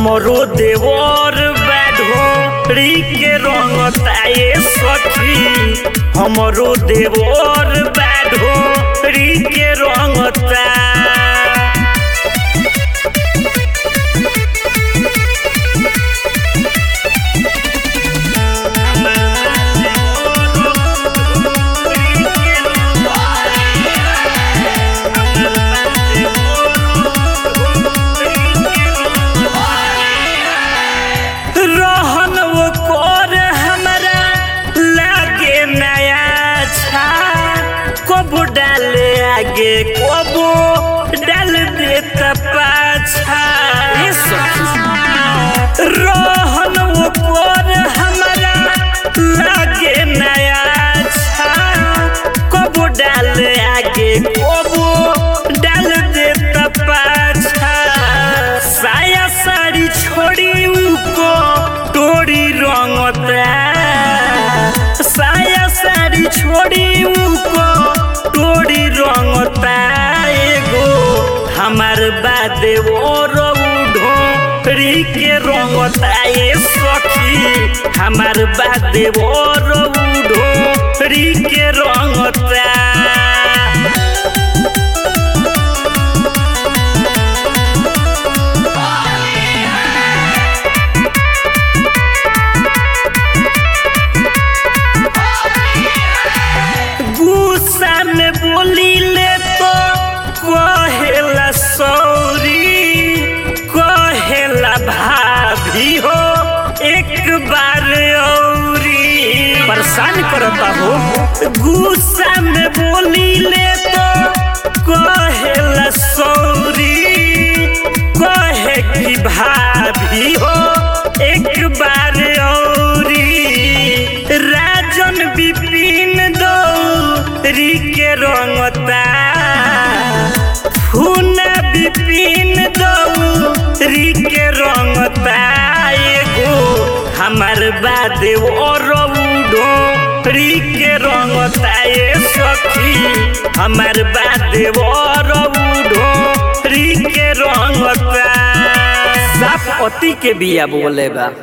हमरो देवर बैढोरी के रंगता ये सखी हमरो देवर बैढोरी के रंगता रहन वो कर हमरा लागे नया छा कबो डाले आगे कबो डाल देता पाछा ये सखी रहन वो कर हमरा लागे नया छा कबो डाले आगे कबो डाल देता पाछा साया साड़ी छोड़ी उको टोरी रंगता साया साड़ी छोड़ी उको टोरी रंगता एगो हमार बादे और ढोरी के रंगता ये सखी हमार बादे और ढोरी के रंगता गुस्सा में बोली ले तो कहेला सौरी कहेला भाभी हो एक बार औरी परेशान करता हो गुस्सा में बोली ले तो कहेला सौरी कहे कि भाभी हो एक बार औरी राजन विपिन दौरी के रंगता फूना विपिन दौरी के रंगता एगो हमार बादे और ढोरी के रंगता ये सखी हमार बादे और ढोरी के रंगता साफ पति के बिया बोले बा